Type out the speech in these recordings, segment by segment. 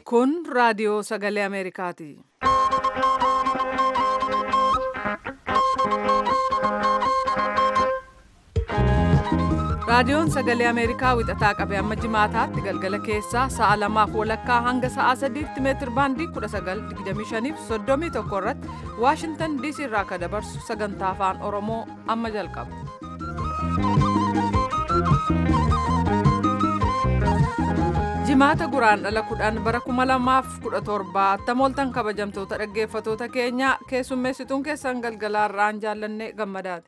Kun raadiyoo sagalee Ameerikaati. Raadiyoon sagalee Ameerikaa wixataa qabee amma jimaataatti galgala keessaa sa'a lamaaf walakkaa hanga sa'a sadiitti meetir baandii 1925 fi 31 irratti Waashintan DC irraa akka dabarsu sagantaa afaan Oromoo amma jalqaba. Jimaata guraan dhala kudhan bara 2017 attamooltan kabajamtoota dhaggeeffatoota keenya keessummeessituun keessan galgalaarraan jaallanne gammadaati.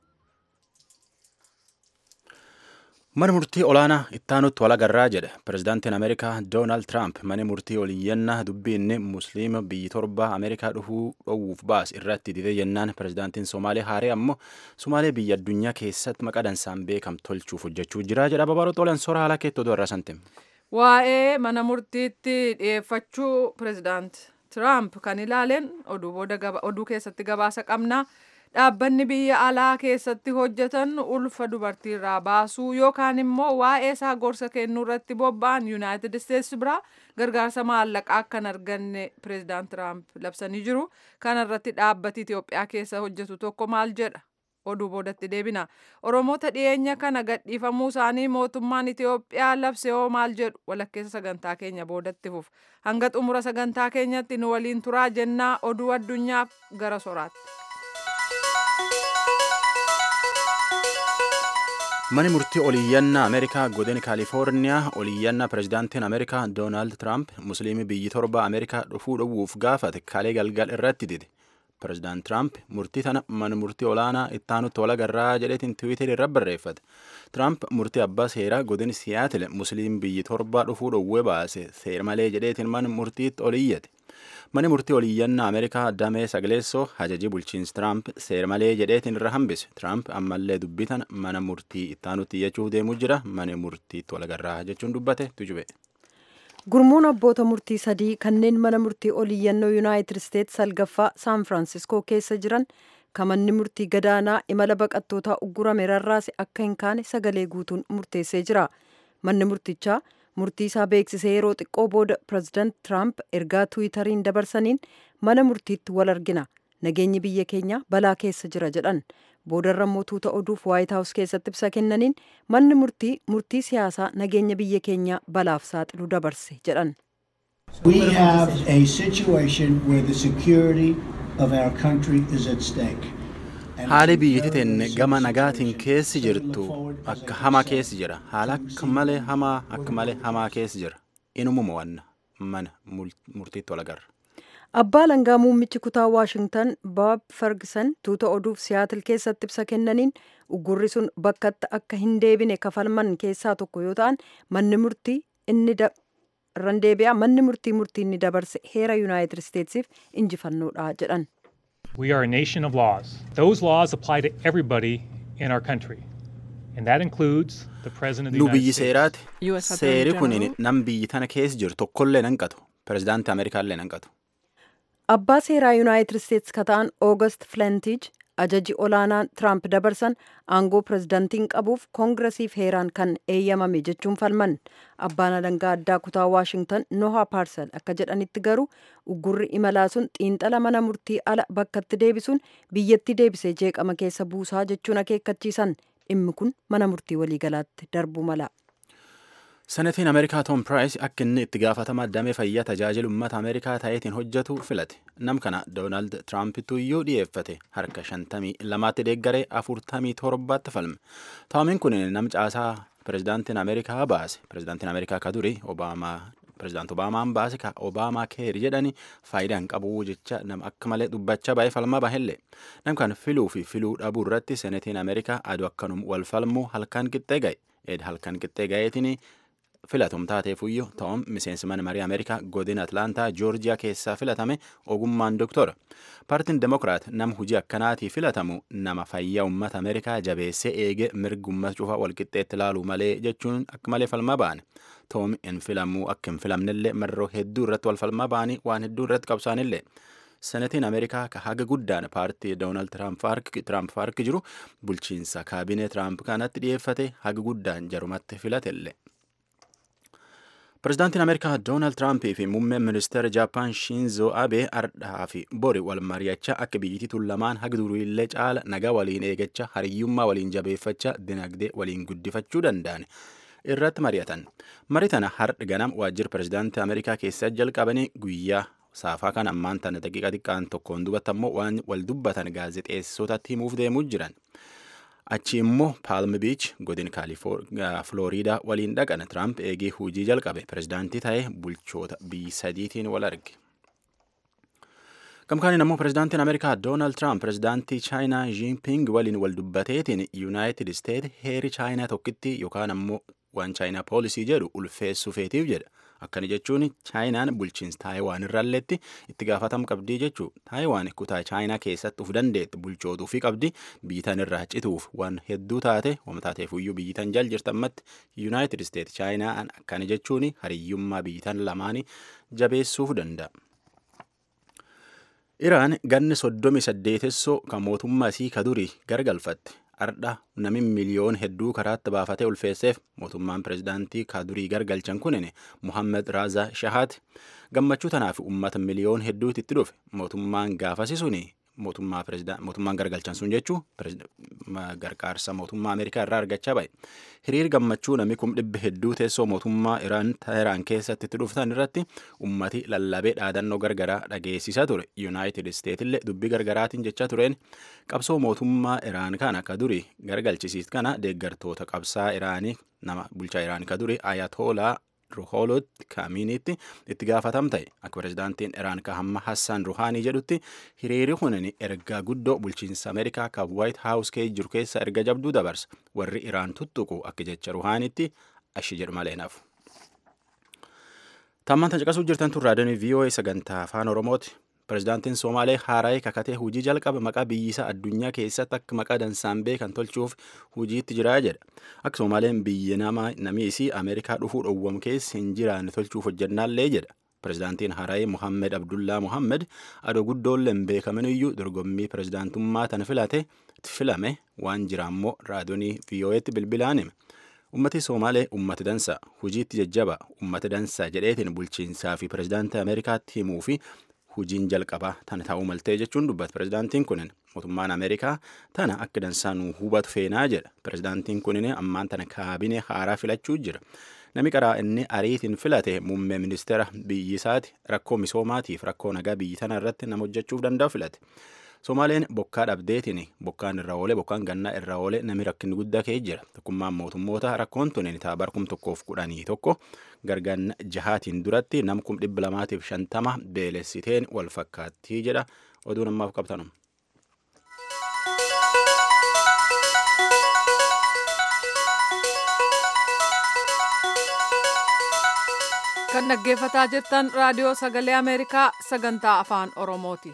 Mana murtii olaanaa ittaanutti walagarraa jedhe pirezidaantiin Ameerikaa Doonaald Tiraamp mana murtii oliyyannaa dubbii inni musliima biyyi torba Ameerikaa dhufuu dhowwuuf baas irratti didee jennaan pirezidaantiin Somaalee haaree ammoo Somaalee biyya addunyaa keessatti maqaa dansaan beekam tolchuuf hojjechuu jira jedha babaloo xoolan soora haala keettoo irraa santim. Waa'ee mana murtiitti dhiyeeffachuu pirezidaant Tiraamp kan ilaaleen oduu keessatti gabaasa qabnaa. dhaabbanni biyya alaa keessatti hojjetan ulfa dubartiirraa baasuu yookaan immoo waa'ee isaa gorsa kennuu irratti bobba'an yuunaayitid isteetsi biraa gargaarsa maallaqaa akka hin arganne pireezidaant tiraamp labsanii jiru kana irratti dhaabbati itiyoophiyaa keessa hojjetu tokko maal jedha oduu boodatti deebina oromoota dhiyeenya kana gadhiifamuu isaanii mootummaan itiyoophiyaa labse hoo maal jedhu walakkeessa sagantaa keenya boodatti fuf hanga xumura sagantaa keenyatti nu waliin turaa jennaa oduu addunyaaf gara soraatti. Mani murtii oliyyannaa Ameerikaa godina Kaalifoorniyaa oliyyannaa pirezidaantiin Ameerikaa Doonaald Tiraamp musliimii biyyi torba Ameerikaa dhufuu dhowwuuf gaafate kalee galgal irratti dide. Pirezidaant Tiraamp murtii tana mana murtii olaanaa ittaanutti walagarraa jedheetiin tiwiiterii irra barreeffate. Tiraamp murtii abbaa seeraa godina Siyaatil musliim biyyi torba dhufuu dhowwee baase seera malee jedheetiin mana murtiitti oliyyate. Mani murtii oliyyannaa Ameerikaa damee sagaleessoo hajajii bulchiinsi Tiraamp seera malee jedheetiin irra hambise. Tiraamp ammallee dubbitan mana murtii ittaanutti iyyachuuf deemuu jira. Mana murtiitti walagarraa jechuun dubbate tujube. Gurmuun abboota murtii sadii kanneen mana murtii oliyyannoo Yuunaayitid Isteetsi salgaffaa Saan Firaansiskoo keessa jiran kan manni murtii gadaanaa imala baqattootaa uggurame rarraase akka hin kaane sagalee guutuun murteessee jira. Manni murtichaa murtii isaa beeksisee yeroo xiqqoo booda pireezidaant Tiraamp ergaa tiwiitariin dabarsaniin mana murtiitti wal argina nageenyi biyya keenya balaa keessa jira jedhan boodarra immoo tuuta oduuf waayit haawus keessatti ibsa kennaniin manni murtii murtii siyaasaa nageenya biyya keenya balaaf saaxilu dabarse jedhan. We have a situation where the security of our country is at stake. Haali biyyatti teenne gama nagaatiin keessi jirtu akka hamaa keessi jira. Haala akka malee hamaa akka malee hamaa keessi jira. Inumuma wanna mana murtiitti walagarra. Abbaa langaa muummichi kutaa Waashingtan Bob Ferguson tuuta oduuf Siyaatil keessatti ibsa kennaniin uggurri sun bakkatti akka hin deebine kafalman keessaa tokko yoo ta'an manni murtii inni irran deebi'a manni murtii murtii inni dabarse heera Yuunaayitid Isteetsiif injifannoodha jedhan. We are a nation of laws. Those laws apply to everybody in our country. And that includes the President of the Nu United biyyi States. seeraati. Seeri kun nam biyyi tana keessa jiru tokkollee nan qatu. Pirezidaantii Ameerikaallee nan qatu. Abbaa seeraa Yuunaayitid Isteetsi ka ta'an Oogast Flentiij ajaji olaanaan Tiraamp dabarsan aangoo pirezidaantiin qabuuf koongiresiif heeraan kan eeyyamame jechuun falman. Abbaan alangaa addaa kutaa Waashingtan Noha Paarsel akka jedhanitti garuu uggurri imalaa sun xiinxala mana murtii ala bakkatti deebisuun biyyatti deebisee jeeqama keessa buusaa jechuun akeekkachiisan dhimmi kun mana murtii waliigalaatti darbuu mala. Senetiin Ameerikaa Tom Piraayis akka inni itti gaafatama damee fayyaa tajaajilu uummata Ameerikaa ta'eetiin hojjetu filate. Nam kana Doonaald Tiraampitu iyyuu dhiyeeffate harka shantamii lamaatti deeggaree afurtamii torbaatti falme. Toomiin kun nam caasaa pirezidaantiin Ameerikaa baase. Pirezidaantiin Ameerikaa ka duri Obaamaa pirezidaant Obaamaan baase ka Obaamaa keeri jedhani faayidaa hin qabu jecha nam akka malee dubbachaa baay'ee falmaa bahelle. Nam kan filuu fi filuu dhabuu irratti senetiin Ameerikaa aduu akkanum wal falmuu halkan qixxee ga'e. Ed halkan qixxee ga'eetiin filatum taateefuyyuu ta'um miseensi mana marii ameerikaa godina atlaantaa joorjiyaa keessaa filatame ogummaan doktora paartiin demokiraat nama hujii akkanaatii filatamu nama fayyaa uummata ameerikaa jabeessee eege mirgi uummata cufaa walqixxeetti ilaaluu malee jechuun akka malee falmaa ba'an ta'um hin filamuu akka hin filamnellee marroo hedduu irratti wal falmaa ba'anii waan hedduu irratti qabsaanillee senetiin ameerikaa ka haga guddaan paartii doonaald tiraamp harki jiru bulchiinsa kaabinee tiraamp kanatti dhiyeeffate haga guddaan jarumatti filatelle. Pirezidaantiin Ameerikaa Doonaald Tiraampii fi muummeen ministeera Jaappaan Shinzo Abee ardhaa fi bori wal mari'achaa akka biyyittii tun lamaan haga duriillee caala nagaa waliin eegachaa hariyyummaa waliin jabeeffachaa dinagdee waliin guddifachuu danda'an irratti mari'atan. Marii tana har'a ganam waajjira pirezidaantii Ameerikaa keessaa jalqabanii guyyaa saafaa kan ammaan tana daqiiqa xiqqaan tokkoon dubbata ammoo waan wal dubbatan gaazexeessotatti himuuf deemuu jiran. achi immoo paalm biich godin flooriidaa waliin dhaqan tiraamp eegee hujii jalqabe pirezidaantii ta'ee bulchoota biyyi sadiitiin wal arge. Gamkaaniin ammoo pirezidaantiin Ameerikaa Doonaald Tiraamp pirezidaantii Chaayinaa Jinping waliin wal dubbateetiin Yuunaayitid Isteet heeri Chaayinaa tokkitti yookaan ammoo waan Chaayinaa poolisii jedhu ulfeessuu feetiif jedha. Akkana jechuun Chaayinaan bulchiinsa Taayiwaan irraalletti itti gaafatama qabdii jechuu Taayiwaan kutaa Chaayinaa keessatti uf dandeetti bulchootuu fi qabdi biyyitan irraa cituuf waan hedduu taate wama taateefuyyuu biyyitan jal jirtammatti Yuunaayitid Isteet Chaayinaan akkana jechuun hariyyummaa biyyitan lamaanii jabeessuuf danda'a. Iraan ganni soddomi saddeetessoo kan mootummaa isii ka durii gargalfatte. Ardha nami miliyoon hedduu karaatti baafatee ulfeesseef mootummaan pirezidaantii ka durii gargalchan kunin Muhammed Raazaa Shahaat gammachuu tanaaf uummata miliyoon hedduutti itti dhufe mootummaan gaafasi suni mootummaa mootummaan gargalchan sun jechuu gargaarsa mootummaa Ameerikaa irraa argachaa ba'e. Hiriir gammachuu nami kum dhibba hedduu teessoo mootummaa Iraan Teheraan keessatti itti dhuftan irratti ummati lallabee dhaadannoo gargaraa dhageessisaa ture. Yuunaayitid Isteet illee dubbii gargaraatiin jechaa tureen qabsoo mootummaa Iraan kana ka durii gargalchisiis kana deeggartoota qabsaa Iraanii nama bulchaa Iraan ka durii Ayatolaa Ruhoolot Kaaminiitti itti gaafatam ta'e akka pirezidaantiin Iraan ka hamma Hassaan Ruhaanii jedhutti hiriiri kunin ergaa guddoo bulchiinsa Ameerikaa ka Waayit Haawus kee jiru keessa erga jabduu dabarsa warri Iraan tuttuqu akka jecha Ruhaaniitti ashi jedhu malee nafu. Tammaan caqasuu jirtan tun raadiyoon VOA sagantaa afaan Oromooti. Pirezidaantiin Somaalee haaraa'ee kakatee hujii jalqaba maqaa biyyisaa addunyaa keessatti akka maqaa dansaan beekan tolchuuf hujiitti jiraa jedha. Akka Somaaleen biyya nama namiisii Ameerikaa dhufuu dhowwam keessa hin jiraanne tolchuuf hojjannaallee jedha. Pirezidaantiin haaraa'ee Muhammed Abdullaa Muhammed adoo guddoollee hin beekaminiyyuu dorgommii pirezidaantummaa tana filate filame waan jiraammoo raadiyoonii VOA'tti bilbilaan hime. Ummati Somaalee ummata dansa hujiitti jajjaba ummata dansa jedheetiin bulchiinsaa fi pirezidaantii Ameerikaatti himuu fi hujiin jalqabaa tana ta'uu maltee jechuun dubbata pirezidaantiin kunin mootummaan ameerikaa tana akka dansaanuu hubatu feenaa jedha pirezidaantiin kunin ammaan tana kaabinee haaraa filachuu jira nami qaraa inni ariitiin filate muummee ministeera biyyisaati rakkoo misoomaatiif rakkoo nagaa biyyi tana irratti nama hojjechuuf danda'u filate. Somaaleen bokkaa dhabdeetiin bokkaan irra oole bokkaan gannaa irra oole nami rakkinni guddaa ka'ee jira. Tokkummaan mootummoota rakkoon tun ta'a kum tokkoof kudhanii tokko gargaan jahaatiin duratti nam kum dhibba lamaatiif shantama beelessiteen wal fakkaattii jedha oduu namaaf qabtanum. kan dhaggeeffataa jirtan raadiyoo sagalee ameerikaa sagantaa afaan oromooti.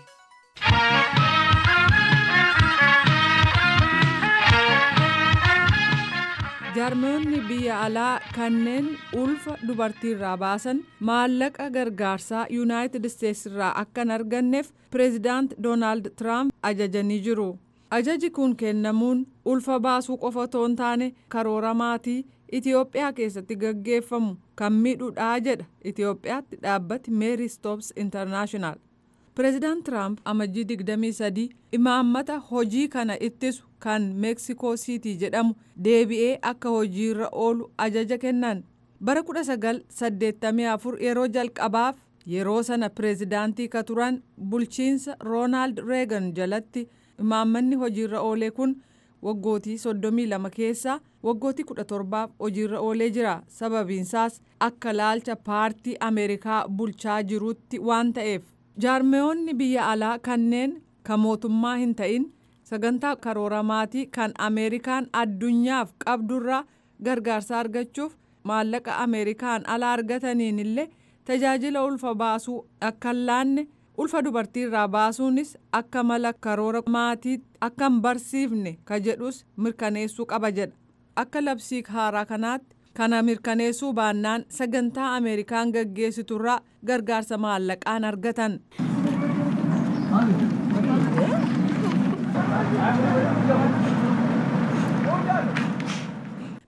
jaarmoonni biyya alaa kanneen ulfa dubartiirraa baasan maallaqa gargaarsaa yuunaayitid isteetsi irraa akka hin arganneef pireezidaant doonaald tiraamp ajajanii jiru ajaji kun kennamuun ulfa baasuu qofa otoo hin taane karoora maatii itiyoophiyaa keessatti gaggeeffamu kan miidhuudhaa jedha itiyoophiyaatti dhaabbati meeri stoops intarnaashinaal pireezidaant tiraamp amajjii 23 imaammata hojii kana ittisu kan meeksikoo siitii jedhamu deebi'ee akka hojiirra oolu ajaja kennan bara 1984 yeroo jalqabaaf yeroo sana pireezidaantii ka turan bulchiinsa roonaald reegan jalatti imaammanni hojiirra oolee kun waggootii 32 keessaa waggootii 17 hojiirra oolee jira sababiinsaas akka laalcha paartii ameerikaa bulchaa jirutti waan ta'eef jaarmeyoonni biyya alaa kanneen kan mootummaa hin ta'in sagantaa karoora maatii kan ameerikaan addunyaaf qabdurraa gargaarsa argachuuf maallaqa ameerikaan ala argataniin illee tajaajila ulfa baasuu akka hin laanne ulfa dubartiirraa baasuunis akka mala karoora maatii akka hin barsiifne ka jedhus mirkaneessuu qaba jedha akka labsii haaraa kanaatti kana mirkaneessuu baannaan sagantaa ameerikaan gaggeessiturraa gargaarsa maallaqaan argatan.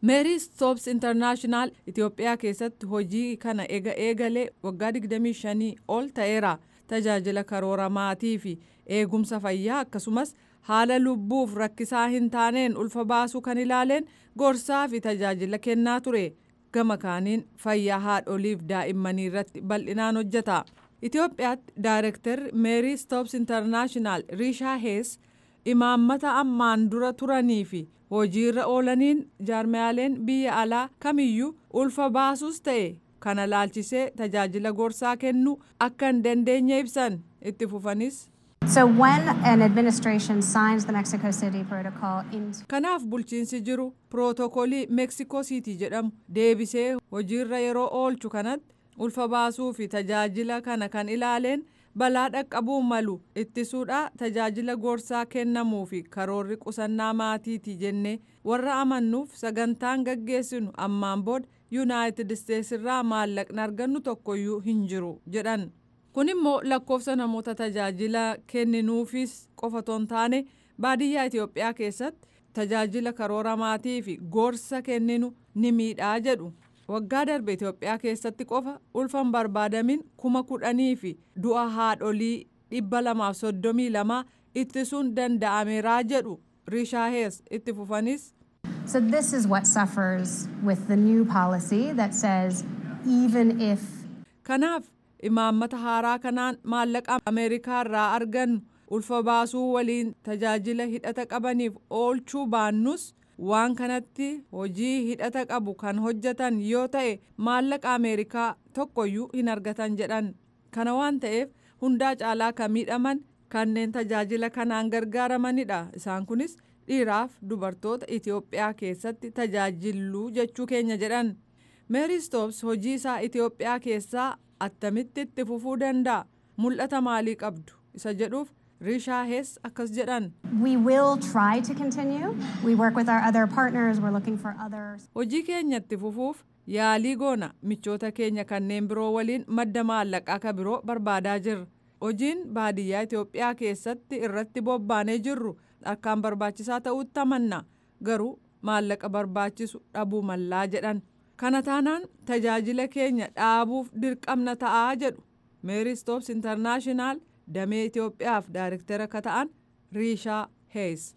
meeri stoops intarnaashinaal itiyoophiyaa keessatti hojii kana ega eegalee waggaa 25 ol ta'eera tajaajila karoora maatii fi eegumsa fayyaa akkasumas haala lubbuuf rakkisaa hin taaneen ulfa baasuu kan ilaaleen gorsaa fi tajaajila kennaa ture gama kaaniin fayyaa haadholiif daa'immanii irratti bal'inaan hojjeta itiyoophiyaatti daayirektarri meerii stoops intarnaashinaal riishaa hees imaammata ammaan dura turanii fi hojiirra oolaniin jaarmiyaaleen biyya alaa kamiyyuu ulfa baasuus ta'e kana laalchisee tajaajila gorsaa kennuu akka hin dandeenye ibsan itti fufanis. So when an administration signs the Mexico City Protocol into Kanaaf bulchiinsi jiru pirootokolii Meeksikoo Siitii jedhamu deebisee hojiirra yeroo oolchu kanatti ulfa baasuu fi tajaajila kana kan ilaaleen balaa dhaqqabuu malu ittisuudha tajaajila gorsaa kennamuu fi karoorri qusannaa maatiiti jennee warra amannuuf sagantaan gaggeessinu ammaan booda yuunaayitid isteetsirraa maallaqni argannu tokkoyyuu hin jiru jedhan. kun immoo lakkoofsa namoota tajaajila kenninuufis qofa otoo hin taane baadiyyaa Itoophiyaa keessatti tajaajila karoora maatii fi gorsa kenninu ni miidhaa jedhu. Waggaa darbe Itoophiyaa keessatti qofa ulfan barbaadamin kuma kudhanii fi du'a haadholii dhibba lamaaf soddomii lama ittisuun danda'ameeraa jedhu Rishaa Hees itti fufanis. So this is what suffers with the new policy that says even if Kanaaf imaammata haaraa kanaan maallaqa ameerikaa irraa argannu ulfa baasuu waliin tajaajila hidhata qabaniif oolchuu baannus waan kanatti hojii hidhata qabu kan hojjetan yoo ta'e maallaqa ameerikaa tokkoyyuu hin argatan jedhan kana waan ta'eef hundaa caalaa kan miidhaman kanneen tajaajila kanaan gargaaramanidha isaan kunis dhiiraaf dubartoota itiyoophiyaa keessatti tajaajilluu jechuu keenya jedhan meeri stoops hojii isaa itiyoophiyaa keessaa attamitti itti fufuu danda'a mul'ata maalii qabdu isa jedhuuf rishaa hees akkas jedhan we will try to continue, we work with our other partners, we're looking for others. hojii keenya itti fufuuf yaalii goona michoota keenya kanneen biroo waliin madda maallaqaa ka biroo barbaadaa jirra hojiin baadiyyaa itiyoophiyaa keessatti irratti bobbaanee jirru akkaan barbaachisaa ta'utti amanna garuu maallaqa barbaachisu dhabuu mallaa jedhan kana taanaan tajaajila keenya dhaabuuf dirqamna ta'aa jedhu meeri stoops intarnaashinaal damee itiyoophiyaaf daayirektara ka ta'an riishaa hees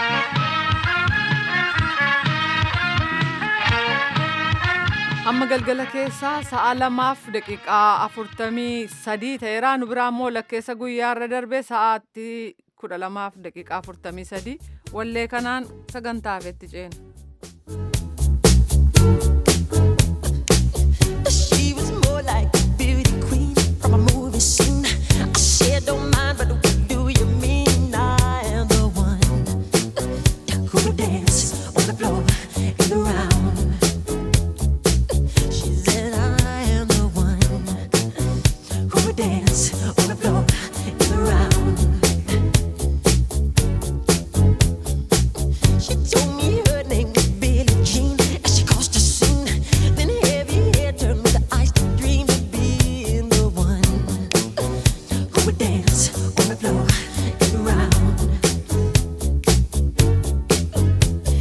amma galgala keessaa sa'a lamaaf daqiiqaa afurtamii sadii ta'eera nu biraa immoo lakkeessa guyyaa irra darbe sa'aatti kudha lamaaf daqiiqaa afurtamii sadii wallee kanaan sagantaaf itti ceena. She was more like a beauty queen from a movie scene. I said, don't mind, but what do you mean? I am the one who would dance on the floor in the round. She said, I am the one who would dance on the floor in the round. She told me her name was Billie Jean as she crossed the scene. Then heavy hair turned with the eyes to dream of being the one who would dance on the floor and around.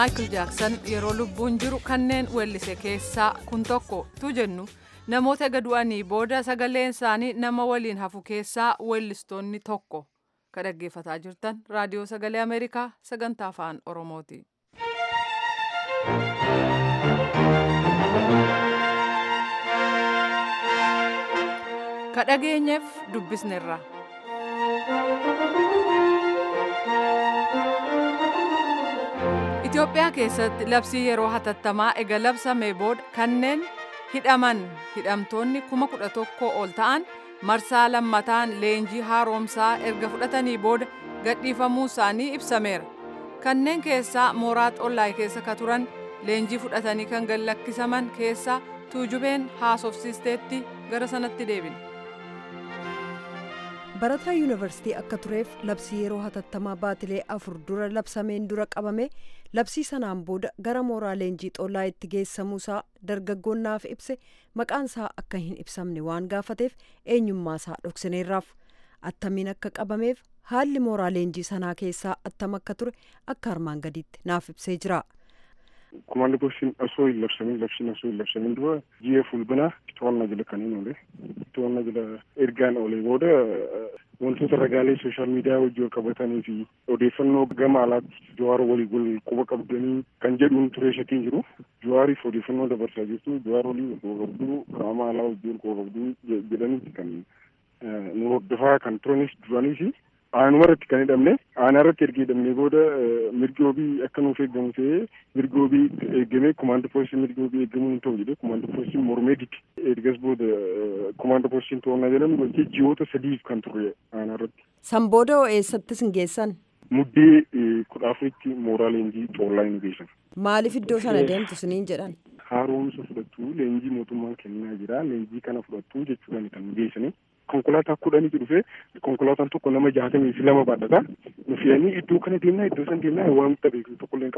maayikil jaaksan yeroo lubbuun jiru kanneen weellise keessaa kun tokko tu jennu namoota ega du'anii booda sagaleen isaanii nama waliin hafu keessaa weellistoonni tokko ka dhaggeeffataa jirtan raadiyoo sagalee ameerikaa sagantaa afaan oromooti. ka dhageenyeef dubbisnerra. Itoophiyaa keessatti labsii yeroo hatattamaa ega labsamee booda kanneen hidhaman hidhamtoonni kuma kudha tokko ol ta'an marsaa lammataan leenjii haaromsaa erga fudhatanii booda gadhiifamuu isaanii ibsameera. Kanneen keessaa mooraa xollaay keessa ka turan leenjii fudhatanii kan gallakkisaman keessaa tuujubeen haasofsiisteetti gara sanatti deebine. barataa yuunivarsiitii akka tureef labsii yeroo hatattamaa baatilee afur dura labsameen dura qabame labsii sanaan booda gara mooraa leenjii xollaa itti geessamuusaa dargaggoonnaaf ibse maqaan isaa akka hin ibsamne waan gaafateef eenyummaa isaa dhoksaneerraaf attamiin akka qabameef haalli mooraa leenjii sanaa keessaa attam akka ture akka armaan gadiitti naaf ibsee jira. Komaandi poostiin osoo hin labsamin labsiin osoo hin labsamin dura ji'a fulbinaa to'annaa jala kan hin oole to'annaa jala ergaan oolee booda wantoota ragaalee sooshaal miidiyaa wajjin qabatanii fi odeeffannoo gama alaatti jawaar walii wal quba qabdanii kan jedhuun ture shakiin jiru jawaariif odeeffannoo dabarsaa jirtu jawaar walii quba qabduu qaama alaa wajjin quba qabduu jedhaniiti kan nu hordofaa kan turanis duraanii fi aanuma irratti kan hidhamne aanaa irratti erga hidhamne booda mirgoobii akka nuuf eeggamu ta'ee mirgoobii eeggamee kumaanda poolisii mirgoobii eeggamuu hin ta'u jedhee kumaanda poolisiin mormee dide ergas booda kumaanda poolisiin to'annaa jedhamu wanti ji'oota sadiif kan turre aanaa irratti. San booda eessattis hin geessan? Muddee kudha afuritti mooraa leenjii xoollaa hin geessan. Maaliif iddoo sana deemtu isiniin jedhan? Haaromsa fudhattu leenjii mootummaan kennaa jira leenjii kana fudhattu jechuudhaan kan geessanii. konkolaataa kudhanitu dhufe konkolaataan tokko nama jaatamii fi lama baadhata nu fe'anii iddoo kana deemnaa iddoo san deemnaa waan nutti beeku tokkollee hin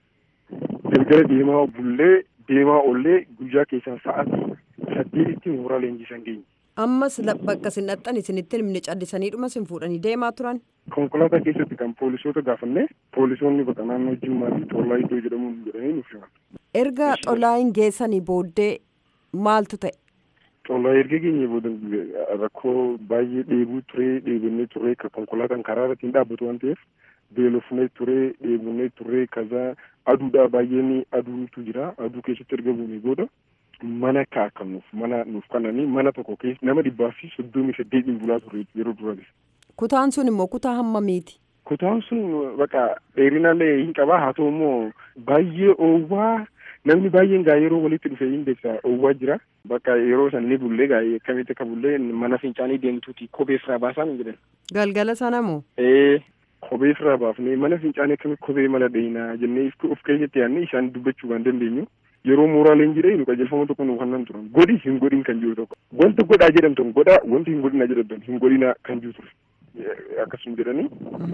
qabu galgala deemaa bullee deemaa ollee guyyaa keessaa sa'aatii saddeetitti mooraa leenjii san geenye. Ammas bakka isin dhaxxan isinitti himne callisanii dhuma isin fuudhanii deemaa turan. Konkolaataa keessatti kan poolisoota gaafanne poolisoonni bakka naannoo Jimmaa fi Xollaa iddoo jedhamuun jedhanii nuuf himan. Erga Xollaa hin geessanii booddee maaltu ta'e? Xollaa erga geenye booda rakkoo baay'ee dheebuu turee dheebonnee turee konkolaataan karaa irratti hin dhaabbatu waan ta'eef beelofnee turee dheebonnee turee kaza aduudhaa baay'een aduutu jira aduu keessatti erga buunee booda mana kaa'akamuuf mana nuuf kananii mana tokko keessa nama dhibbaa fi soddomii saddeetiin bulaa ture yeroo dura Kutaan sun immoo kutaa hammamiiti? Kutaan sun baqa dheerinaallee hin qabaa haa ta'u immoo baay'ee oowwaa namni baay'een gaa yeroo walitti dhufe hin beeksa oowwaa jira bakka yeroo san ni bullee gaa akkamitti akka bullee mana fincaanii deemtuuti kophee firaa baasaan jedhan. Galgala sana moo? Ee kophee firaa baafnee mana fincaanii akkamitti kophee mala dheeyinaa jennee of keessatti yaadne isaan dubbachuu kan dandeenyu yeroo mooraa leenjii nu qajeelfama tokko nu kannan turan godhi hin godhin kan jiru tokko wanta godhaa jedhamtan godhaa wanti hin godhinaa jedhamtan hin godhinaa kan jiru ture akkasuma jedhanii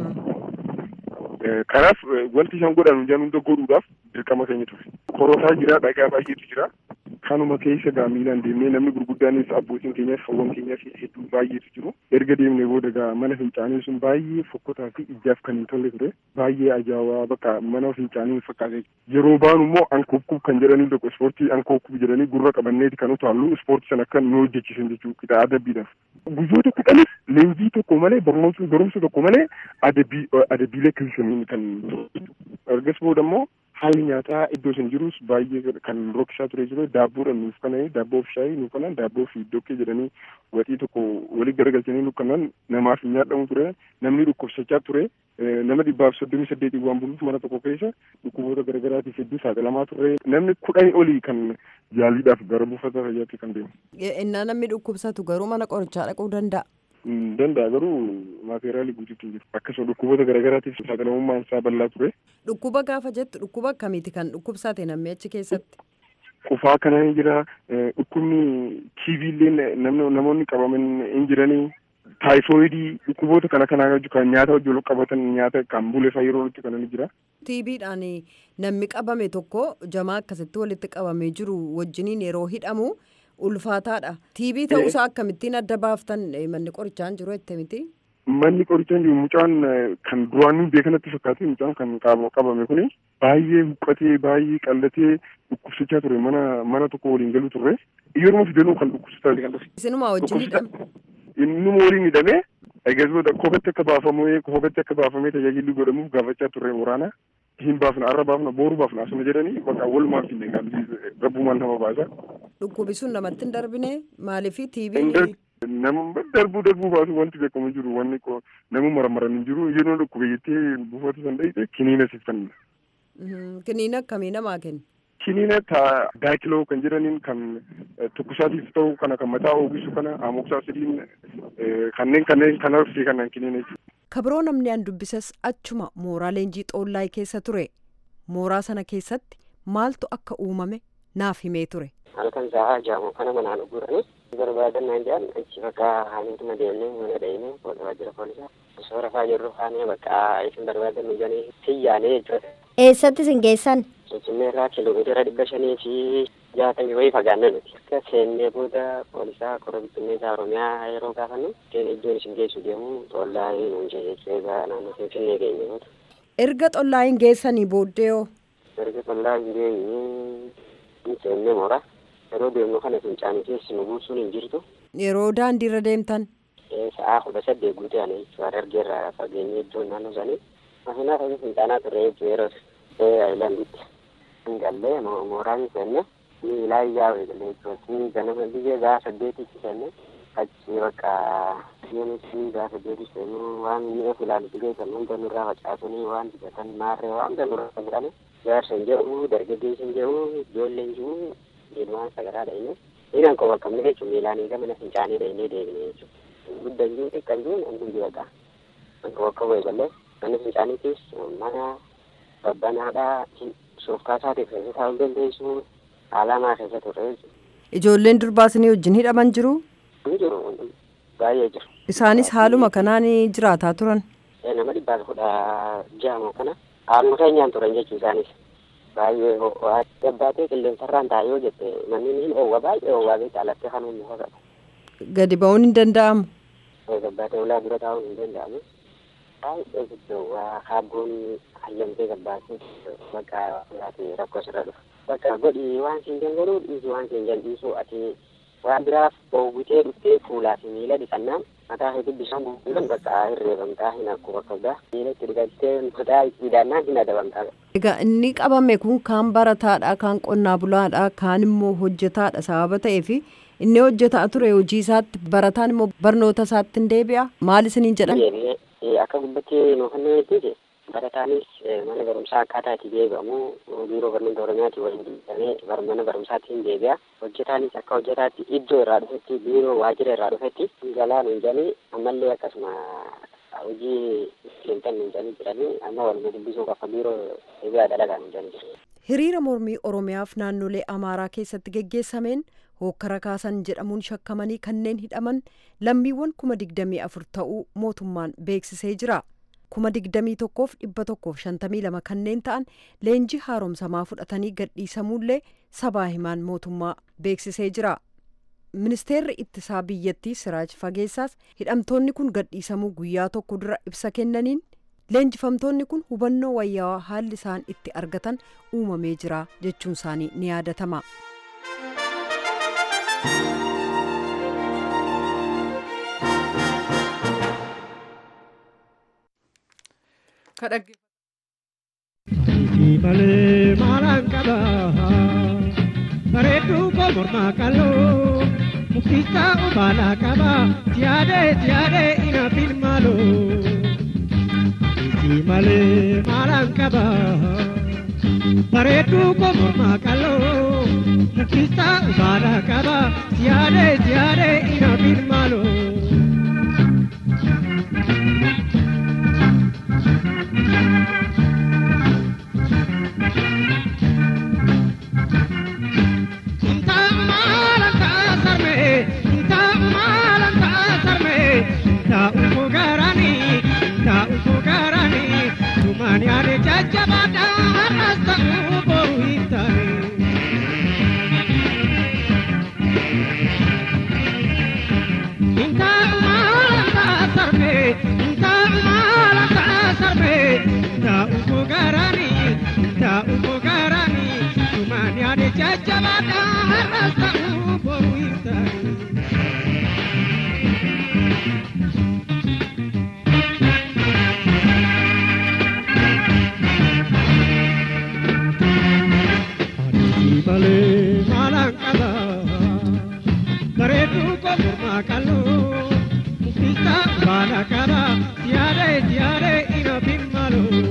kanaaf wanti isaan godhan hojii hunda godhuudhaaf dirqama keenya ture. Korotaa jira dhagaa baay'eetu jira. Kanuma keessa gaa miilaan deemnee namni gurguddaanis abbootiin keenyaaf hawwan keenyaaf hedduu baay'eetu jiru. Erga deemnee booda gaa mana fincaanii sun baay'ee fokkotaa fi ijaaf kan hin tolle ture. Baay'ee ajaa'ibaa bakka mana fincaanii hin fakkaate. Yeroo baanu immoo ankookkuub kan jedhanii tokko ispoortii ankookkuub jedhanii gurra qabanneeti kan utaallu ispoortii sana akka nu hojjechiisan jechuu qixa adabbiidhaaf. Guyyoota kudhanis leenjii tokko malee barumsa tokko malee adabbii adabbiilee kilsanii kan ergas booda immoo haalli nyaataa iddoo sun jirus baay'ee kan rokkisaa ture jiru daabboodha nuuf kananii daabboo fi shaayii nuuf kanan daabboo fi dokkee jedhanii waxii tokko walii garagalchanii nuuf kanan namaaf hin nyaadhamu ture namni dhukkubsachaa ture nama dhibbaaf soddomii saddeetii waan buluuf mana tokko keessa dhukkuboota garagaraatiif hedduu saaxilamaa ture namni kudhanii olii kan yaaliidhaaf gara buufata fayyaatti kan deemu. Innaa namni dhukkubsatu garuu mana qorichaa dhaquu danda'a. danda'a garuu maateriyaalii guutuutu jiru akkasuma dhukkuboota garaagaraatiif saaxilamummaan isaa bal'aa ture. Dhukkuba gaafa jettu dhukkuba akkamiiti kan dhukkubsate namni achi keessatti? Qufaa kana hin jira dhukkubni tiiviillee namoonni qabaman hin jiranii taayifoidii dhukkuboota kana kanaa kan nyaata wajjin wal qabatan nyaata kan bulefa yeroo itti kanan jira. Tiibiidhaan namni qabame tokko jamaa akkasitti walitti qabamee jiru wajjiniin yeroo hidhamu. ulfaataadha tiibii ta'uusaa akkamittiin adda baaftan manni qorichaan jiru jette miti. manni qorichaa hin jiru mucaan kan duraanii beekanatti fakkaate mucaan kan qabame kuni baay'ee huqqatee baay'ee qallatee dhukkubsachaa ture mana mana tokko waliin galuu turre yeroo fidanuu kan dhukkubsataa kan dhufe. Isinuma wajjin hidhame. Innuma waliin hidhame eegasuma kophatti akka baafamee kophatti akka baafamee tajaajilli godhamuuf gaafachaa turre waraana. hin baafna arra baafna booru baafna asuma jedhanii bakka walumaaf hin qabsiise rabbumaan nama baasa. Dhukkubi sun namatti hin darbine maaliifi tiibii. Nama darbuu darbuu baasu wanti beekamu jiru wanni nama maramaran hin jiru yeroo dhukkube jettee buufata san dhayite kiniina siffanna. Kiniina akkamii namaa kenna? Kiniina taa daakiloo kan jedhaniin kan tukkusaatiif ta'u kana kan mataa oogisu kana amoksaasidin kanneen kanneen kanaaf kanan kiniina jechuudha. kabiroo namni an dubbisas achuma mooraa leenjii xoollaay keessa ture mooraa sana keessatti maaltu akka uumame naaf himee ture. halkan sa'aa jaamu kana manaan guranii barbaadannaan jedhan achi bakka haamiituma deemnee mana dhayinee waajjira poolisaa osoo rafaa jirru haanee bakka isin barbaadannu jedhanii xiyyaanee jechuudha. Eessatti isin geessan? Finfinnee irraa kiiloomeetira dhibba shanii fi jaatamii wayii fagaanne nuti. Akka seennee booda poolisaa qorra bittinneesaa Oromiyaa yeroo gaafannu iddoon isin geessu deemu xollaa nuun jechuu egaa naannoo Finfinnee geenye booda. Erga xollaayin geessanii booddee hoo? Erga xollaa hin geenye seennee moora. Yeroo deemnu kana fincaanii keessi nu buusuun hin jirtu. Yeroo daandiirra deemtan? Sa'aa kudha saddeet guutee ani jechuudha argeerra fageenye iddoo naannoo sanii. Masinaa ta'ee fincaanaa turre jechuu yeroo ayilanditti. Gallee mooraan seenne miilaa iyyaa eegalee jechuudha. Ganama biyya gaa saddeetitti seenne achi bakka yoonis gaa saddeetitti seenne waan mi'a filaalu dhigee kan hunda nurraa facaasanii waan dibatan maarree waan hunda nurraa kan jedhame jaarsa hin jedhu dargaggeessi hin jedhu ijoollee hin jiru ilmaan sagaraa dhayne dhiiran qofa qabne jechuudha miilaan eega mana fincaanii dhaynee deebine jechuudha. Guddaa jiru xiqqaa jiru namni jiru egaa. Bakka bakka bu'e galee mana fincaaniitis mana babbanaadhaa soofkaasaa keessa taa'uu dandeessu alamaa keessa turre jechuudha. Ijoolleen durbaasinii wajjin hidhaman jiru? Ni jiru baay'ee jiru. Isaanis haaluma kanaan jiraataa turan? Nama dhibbaa kudha jahamoo kana haaluma keenyaan turan jechuu isaanis. Baay'ee ho'aa gabbaatee qilleensarraan taa'ee yoo jette manni ni ho'aa baay'ee ho'aa beekta alattee kan humna ho'aa. Gadi ba'uun hin danda'amu? Gabbaatee ulaa dura taa'uun hin danda'amu. Baay'ee guddoo waa kaabboon hayyamtee gabbaatee bakka biraati rakkoo sirra dhufa. Bakka godhi waan siin dangaruu dhiisi waan siin jal'isuu ati waan biraaf oowwitee dhuftee fuulaa fi miila dhiqannaan mataa hedduu bishaan buusuudhaan bakka hirreeffamtaa hin akkuma bakka biraa miila itti dhiqattee mataa itti hidhannaan hin adabamtaa. Egaa inni qabame kun kaan barataadha kaan qonnaa bulaadha kaan immoo hojjetaadha sababa ta'eef inni hojjetaa ture hojii isaatti barataan immoo barnoota isaatti hin deebi'a maal isiniin jedhan? Akka gubbattee nuufannoo jettee barataanis mana barumsaa akkaataa itti deebi'amu biiroo barnoota oromiyaati waliin deebi'amee mana barumsaatti hin deebi'a. Hojjetaanis akka hojjetaatti iddoo irraa dhufetti biiroo waajjira irraa dhufetti galaa nuun jedhanii ammallee akkasuma hojii seentan nuun jedhanii jiranii amma waluma dubbisuuf akka biiroo deebi'aa dhalagaa nuun jedhanii jiru. Hiriira mormii Oromiyaaf naannolee Amaaraa keessatti geggeessameen hookkara kaasan jedhamuun shakkamanii kanneen hidhaman lammiiwwan kuma digdamii afur ta'uu mootummaan beeksisee jira. kuma digdamii tokkoof dhibba tokkoof shantamii lama kanneen ta'an leenjii haaromsamaa fudhatanii gadhiisamuullee sabaa himaan mootummaa beeksisee jira. ministeerri ittisaa biyyattii siraaj fageessaas hidhamtoonni kun gadhiisamuu guyyaa tokko dura ibsa kennaniin leenjifamtoonni kun hubannoo wayyaawaa haalli isaan itti argatan uumamee jira jechuun isaanii ni yaadatama. malee maalaan qaba bareedduu koo mormaa qaloo muktisaa ubaalaa qaba siyaadee siyaadee ina filmaaloo malee maalaan qaba bareedduu koo mormaa qaloo muktisaa ubaalaa qaba siyaadee siyaadee ina filmaaloo. Mani jajjabadha har'as ta'uu boru hin taane. jajjabaadhaa har'as ta'uu boruu hin ta'u. Adii malee maalaan qaba bareedduu kophumaa qal'oo muktisaa baala qaba siyaadee siyaadee ina bimmaloo.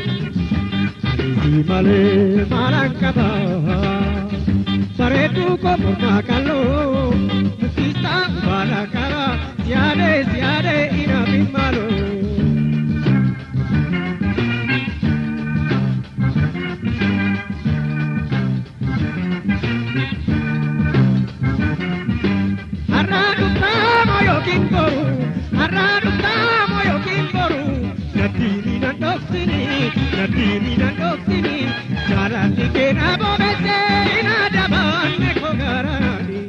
Adii malee maalaan qaba bareedduu kophumaa qal'oo muktisaa baala qaba siyaadee siyaadee ina bimmaloo. Har'aa dhugaamoo yookiin boru, har'aa dhugaamoo yookiin boru, nadhiini na dhoksini, nadhiini na dhoksini, jaalalli keenya bobeessee ina dabaanne koo garaani.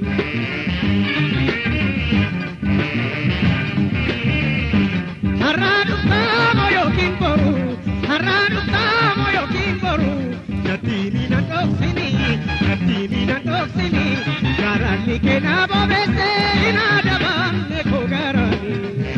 Har'aa dhugaamoo yookiin boru, har'aa dhugaamoo yookiin boru, nadhiini na dhoksini, nadhiini na dhoksini, jaalalli keenya bobeessee ina dabaanne koo garaani.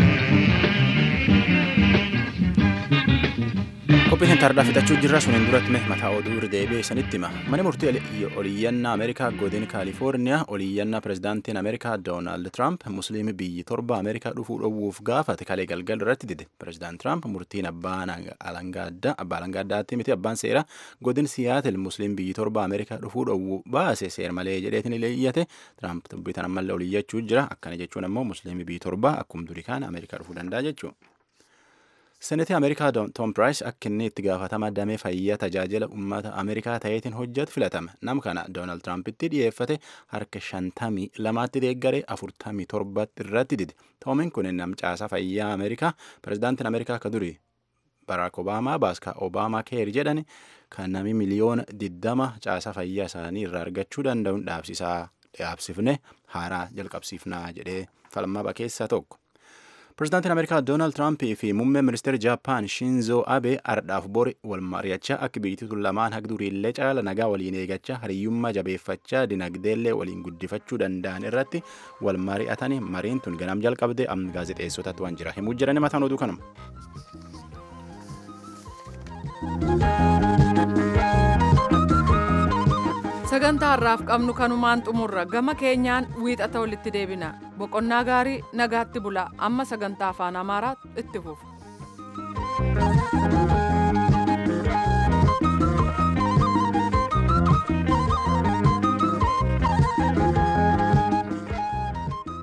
Qophiin hin tardaa fixachuu jirra suniin duratti mee mataa oduu irra deebi'ee isinitti hima. Mana murtii oliyyannaa Ameerikaa godina Kaalifoorniyaa oliyyannaa pirezidaantiin Ameerikaa Doonaald Tiraamp musliimi biyyi torba Ameerikaa dhufuu dhowwuuf gaafate kalee galgal irratti dide. Pirezidaant Tiraamp murtiin abbaan alangaa addaatti miti abbaan seera godin Siyaatil musliim biyyi torba Ameerikaa dhufuu dhowwuu baase seer malee jedheetiin iyyate. Tiraamp dubbitan ammallee oliyyachuu jira. Akkana jechuun ammoo musliimi biyyi torba akkuma durii kana Ameerikaa dhufuu danda'a jechuudha. Seneetii Ameerikaa Tom Price akka inni itti gaafatama damee fayyaa tajaajila uummata Ameerikaa ta'eetiin hojjetu filatame. Nam kana Doonaald Tiraampiti dhiyeeffate harka shantamii lamaatti deeggaree afurtamii torbatti irratti dide. Toomiin kun nam caasaa fayyaa Ameerikaa pirezidaantiin Ameerikaa akka durii Baraak Obaamaa baaska Obaamaa keer jedhani kan nami miliyoona diddama caasaa fayyaa isaanii irraa argachuu danda'uun dhaabsisaa dhaabsifne haaraa jalqabsiifnaa jedhee falmaba keessaa tokko. Pirezidaantiin Ameerikaa Doonaald Tiraampii fi muummeen ministeera Jaappaan Shinzoo Abe ardhaaf bori wal mari'achaa akka biyyattii lamaan haga duriillee caala nagaa waliin eegachaa hariyyummaa jabeeffachaa dinagdeellee waliin guddifachuu danda'an irratti wal mari'atanii mariin tun ganam jalqabde amma gaazexeessotatti waan jira himuu jirani mataan oduu kanuma. sagantaa har'aaf qabnu kanumaan xumurra gama keenyaan wiixata walitti deebina boqonnaa gaarii nagaatti bula amma sagantaa afaan amaaraa itti fufa.